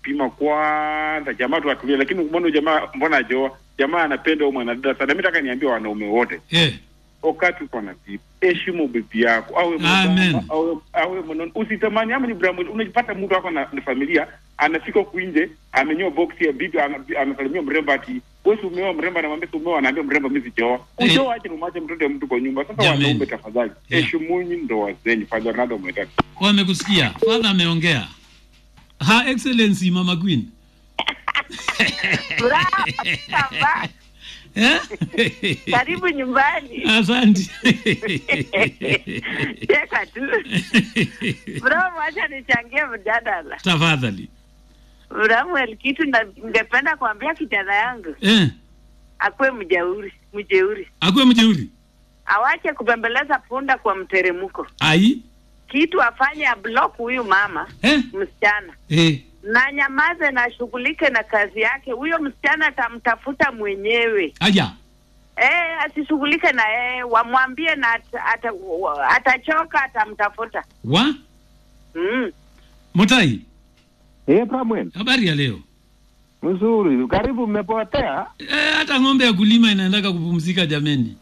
kupima kwanza, jamaa tu atulie. Lakini mbona jamaa, mbona ajoa jamaa anapenda huyo mwanadada sana. Mimi nataka niambie wanaume wote, eh. wakati uko na bibi, heshimu bibi yako, awe Amen. mwanaume, awe awe mwanaume, usitamani ama ni Ibrahim, unajipata mtu wako na, na familia anafika huku nje amenyoa boksi ya bibi, ana- anasalimia mrembo ati wewe si umeoa mrembo, anamwambia si umeoa, anaambia mrembo mimi sijaoa. Eh. Ujoa ache umache mtoto ya mtu kwa nyumba. Sasa Jameni. wanaume, tafadhali Yeah. heshimuni ndoa zenyu. Father Ronaldo mwetaki Wamekusikia, father ameongea. Ha excellency Mama Queen. Furaha baba, Eh? karibu nyumbani. Asante. Cheka tu. Furaha, wacha nichangie mjadala. Tafadhali. Samuel, kitu na- ningependa kuambia kijana yangu Eh, akuwe mjeuri, mjeuri, akuwe mjeuri. awache kubembeleza punda kwa mteremko. Ai. Kitu afanye ablock huyu mama Eh? msichana Eh. na nyamaze na ashughulike na kazi yake. Huyo msichana atamtafuta mwenyewe. Aya. Eh, asishughulike na yeye, wamwambie na ata, ata, wa- atachoka, atamtafuta. Wa? Mm. Mutai, Eh, Bramwell, habari ya leo? mzuri. Karibu mmepotea. Eh, hata ng'ombe ya kulima inaendaka kupumzika jameni.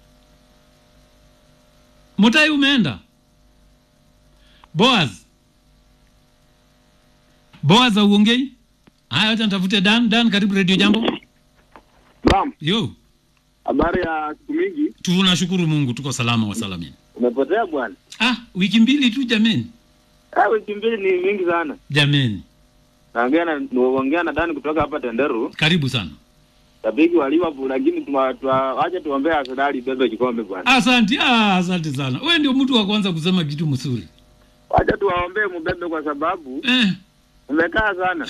Mutai umeenda? Boaz. Boaz auongei? Haya, acha nitafute Dan. Dan, karibu Radio Jambo. Naam, Yo, habari ya siku mingi. tunashukuru Mungu tuko salama wa salamini. Umepotea bwana? Ah, wiki mbili tu jameni. Ah, wiki mbili ni mingi sana. Jameni, Naongea na naongea na Dani kutoka hapa Tenderu, karibu sana. shabiki wa Liverpool, lakini tuma- twa- wacha tuombee Arsenal ibebe kikombe bwana. Asante, ah, asante sana. Wewe ndio mtu wa kwanza kusema kitu mzuri. Wacha tuwaombee mubebe kwa sababu Eh. umekaa sana.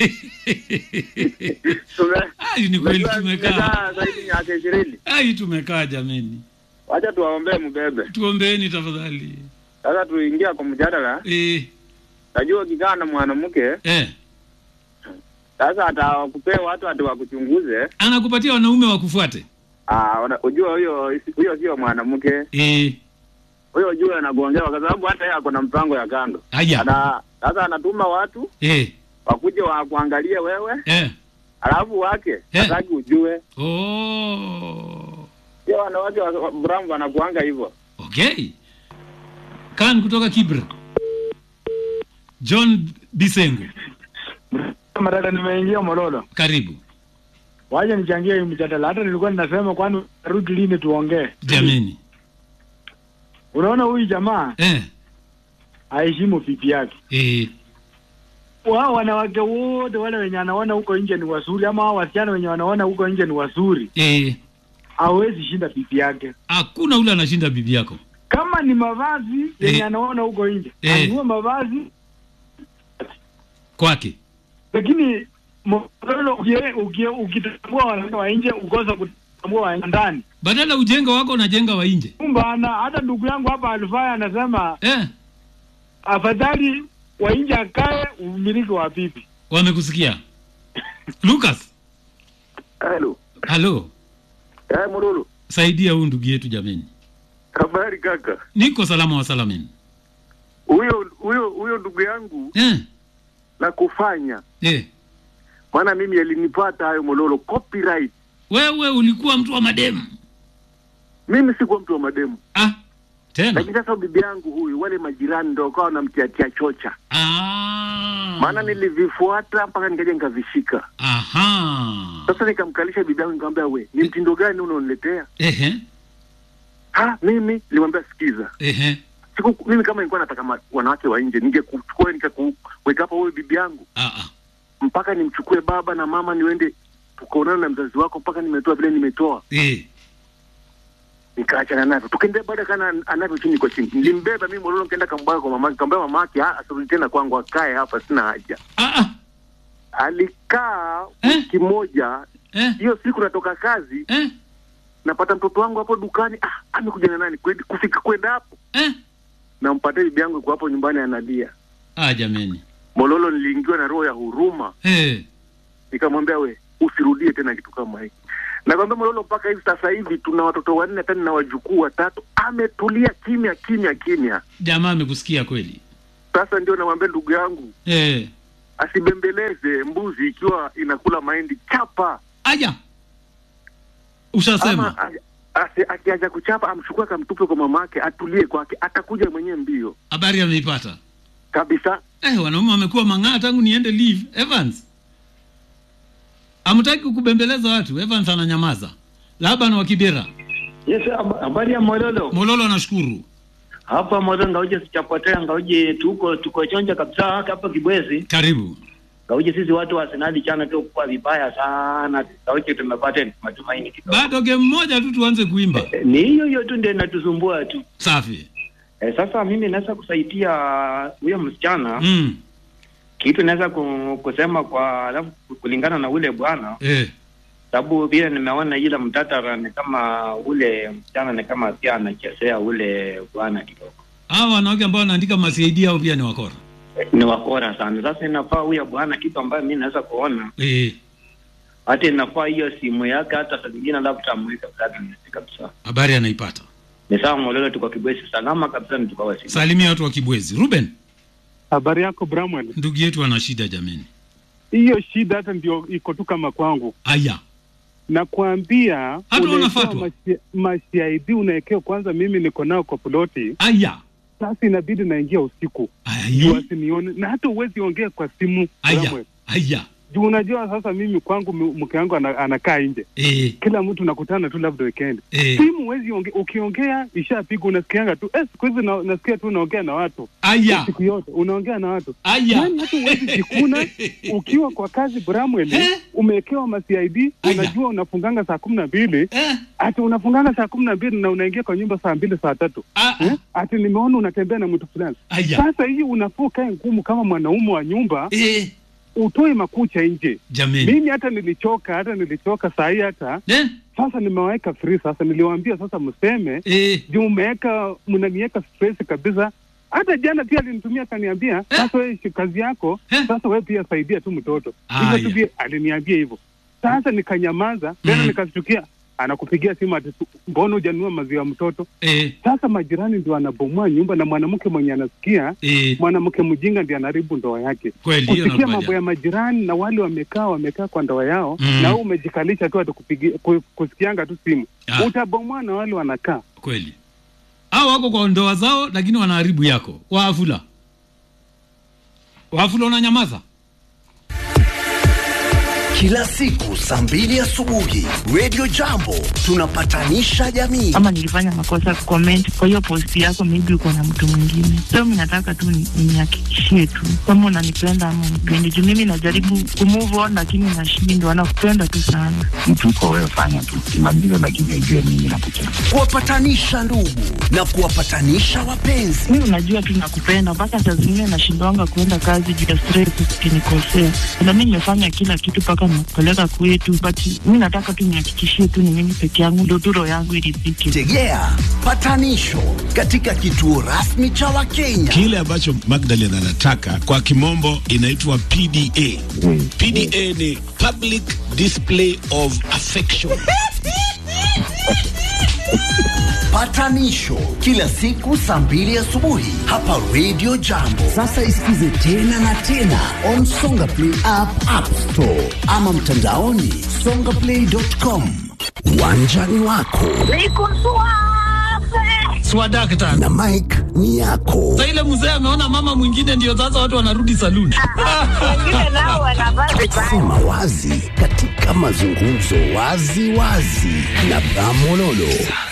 Tume- Ai, ni kweli Umejua tumekaa. tumekaa zaidi miaka ishirini. Ai, tumekaa jameni. Wacha tuwaombee mubebe. Tuombeeni tafadhali. Sasa tuingia kwa mjadala. Eh, Najua ukikaa na mwanamke eh. sasa atakupea watu ati wakuchunguze. Anakupatia wanaume wakufuate. Ah, wana- ujua huyo huyo sio mwanamke. Eh, huyo juu anagongewa kwa sababu hata yeye ako na mpango ya kando. Aya. Ana sasa anatuma watu eh, wakuje wakuangalie wewe, eh. alafu wake Eh. hataki ujue. Oh. Sio wanawake wa wa- Bram wanakuanga hivyo. Okay. Kan kutoka Kibra. John Bisengo, Madada, nimeingia Mololo, karibu. waje nichangie hii mjadala. Hata nilikuwa ninasema, kwani rudi lini tuongee? Jameni. Unaona, huyu jamaa Eh, aheshimu pipi yake. eh. Wao wanawake wote wale wenye anaona huko nje ni wazuri, ama hao wasichana wenye wanaona huko nje ni wazuri, Eh, hawezi shinda pipi yake. hakuna ule anashinda bibi yako. Kama ni mavazi yenye Eh. anaona huko nje, Eh. anunue mavazi, Kwake. lakini Mololo, ukie- ukie- ukitambua wanawake wa nje ukosa kutambua wa ndani Badala ujenga wako unajenga wa nje. Mbana, hata ndugu yangu hapa Alfaya anasema Eh, afadhali wa nje akae umiliki wa bibi. wamekusikia. Lucas, Halo. halo. Eh, Mululu. Saidia huyu ndugu yetu jameni. Habari kaka. Niko salama wa salamini. Huyo huyo huyo ndugu yangu Eh, na kufanya. eh. Maana mimi alinipata hayo Mololo copyright. Wewe ulikuwa mtu wa mademu. Mimi sikuwa mtu wa mademu. Ah, tena. Lakini sasa bibi yangu huyu wale majirani ndio wakawa wanamtiatia chocha. Ah. Maana nilivifuata mpaka nikaja nikavishika. Aha. Sasa nikamkalisha bibi yangu nikamwambia we, ni mtindo gani unaoniletea? Ehe, Ha, mimi nilimwambia sikiza. ehe. Siku mimi kama nilikuwa nataka ma- wanawake wa nje ningekuchukua nikakuweka hapa wewe bibi yangu. Ah, ah. mpaka nimchukue baba na mama niende tukaonana na mzazi wako mpaka nimetoa vile nimetoa Eh. nikaachana navyo tukaendea baada kana anavyo chini kwa chini nilimbeba mimi mololo nikaenda kambwaga kwa mamake kambia mamake ah asirudi tena kwangu akae hapa sina haja Ah, ah. alikaa Eh? wiki moja Eh, hiyo siku natoka kazi eh, napata mtoto wangu hapo dukani ah amekuja na nani Kwenda- kufika kwenda hapo eh. nampatia bibi yangu kwa hapo nyumbani analia Ah, jameni. mololo niliingiwa na roho ya huruma Eh. nikamwambia we usirudie tena kitu kama hiki nakwambia mololo mpaka hivi sasa hivi tuna watoto wanne hata na wajukuu watatu ametulia kimya kimya kimya Jamaa amekusikia kweli. sasa ndio namwambia ndugu yangu Eh. asibembeleze mbuzi ikiwa inakula mahindi, chapa aya ushasema ama a- asi- akiacha kuchapa amchukue akamtupe kwa mamake, atulie kwake, atakuja mwenyewe mbio habari ameipata kabisa. eh, wanaume wamekuwa mang'aa tangu niende leave evans amtaki kubembeleza watu evans ananyamaza laban wa kibera Yes, hab- habari ya Mololo. mololo anashukuru Hapa Mololo ngauje sichapotea ngauje tuko tuko chonja kabisa hapa Kibwezi. karibu Ngauje sisi watu wa Arsenal chana tu kwa vibaya sana. Ngauje tumepata matumaini kidogo. bado game moja tu tuanze kuimba Eh, Ni hiyo hiyo tu ndio inatusumbua tu. safi Eh, sasa mimi naweza kusaidia huyo msichana mm. kitu naweza ku, kusema kwa alafu kulingana na ule bwana eh. sababu vile nimeona ile mtatara ni kama ule msichana ni kama pia anachezea ule bwana kidogo hawa wanawake ambao wanaandika masid au pia ni wakora ni wakora sana sasa inafaa huyo bwana kitu ambayo mi naweza kuona eh. hata inafaa hiyo simu yake hata saa zingine labda amweka blacklist kabisa habari anaipata ni sawa mololo tuko kibwesi salama kabisa ni tukawa simu salimia watu wa kibwezi ruben Habari yako Bramwell? ndugu yetu ana shida jameni Hiyo shida hata ndio iko tu kama kwangu, aya nakwambia Hata unawekewa unafatwa? mashi- mashaidi unawekewa kwanza. Mimi niko nao kwa ploti, aya sasa inabidi naingia usiku juu aya asinione, na hata uwezi ongea kwa simu aya Bramwell. aya juu unajua sasa mimi kwangu mu- mke wangu ana, anakaa nje, eh. kila mtu nakutana tu labda weekend Eh. simu huwezi onge, ukiongea ishapigwa, unasikianga tu eh, siku hizi na, nasikia tu unaongea na watu aya siku yote unaongea na watu aya yani hata uwezi jikuna ukiwa kwa kazi Bramwell, Eh? umewekewa ma CID Aya. unajua unafunganga saa kumi na mbili eh. ati unafunganga saa kumi na mbili na unaingia kwa nyumba saa mbili saa tatu ah, eh? ah. ati nimeona unatembea na mtu fulani. aya Sasa hii unafaa ukae ngumu kama mwanaume wa nyumba, eh. utoe makucha nje. jameni Mimi hata nilichoka, hata nilichoka saa hii hata eh. sasa nimewaweka free. Sasa niliwaambia sasa mseme Eh. juu umeweka mnaniweka stress kabisa. Hata jana pia alinitumia akaniambia, sasa wewe shi- kazi yako Eh. sasa wewe pia saidia tu mtoto Aya. hivyo tu pia aliniambia hivyo. Sasa nikanyamaza tena, Mm. nikastukia anakupigia simu ati tu- mbona hujanunua maziwa ya mtoto? Eh. Sasa majirani ndio anabomoa nyumba, na mwanamke mwenye anasikia Eh. mwanamke mjinga ndiye anaharibu ndoa yake. kweli hiyo Kusikia nakubaliana. mambo ya majirani na wale wamekaa wamekaa kwa ndoa yao Mm. na wewe umejikalisha tu atakupigia ku- kusikianga tu simu Ah. utabomoa na wale wanakaa. kweli hao wako kwa ndoa zao lakini wanaharibu yako waafula waafula unanyamaza Kila siku saa mbili asubuhi Radio Jambo tunapatanisha jamii. ama nilifanya makosa comment kwa hiyo post yako, maybe uko na mtu mwingine. So mimi nataka tu ni- nihakikishie tu kama unanipenda ama unipendi, juu mimi najaribu kumove on lakini nashindwa. Nakupenda tu sana. mtu uko wewe, fanya tu kimaliza, lakini ujue mimi nakupenda. Kuwapatanisha ndugu na kuwapatanisha wapenzi. Mimi unajua tu nakupenda, mpaka saa zingine nashindwanga kuenda kazi juu ya stress, ukinikosea. Na mimi nimefanya kila kitu mpaka nakupeleka kwetu, but mimi nataka tu nihakikishie tu ni mimi peke yangu, ndio tu roho yangu iridhike. Tegea patanisho katika kituo rasmi cha Wakenya. Kile ambacho Magdalene anataka kwa kimombo inaitwa PDA. PDA ni public display of affection. Patanisho kila siku saa mbili asubuhi hapa Radio Jambo. Sasa isikize tena na tena on Songa Play app, App Store ama mtandaoni songaplay.com. Uwanjani wako swadakta na Mike ni yako. sa ile mzee ameona mama mwingine ndio sasa watu wanarudi saluni wengine nao wanavaa vibaya. Sema wazi katika mazungumzo wazi wazi na Bramololo.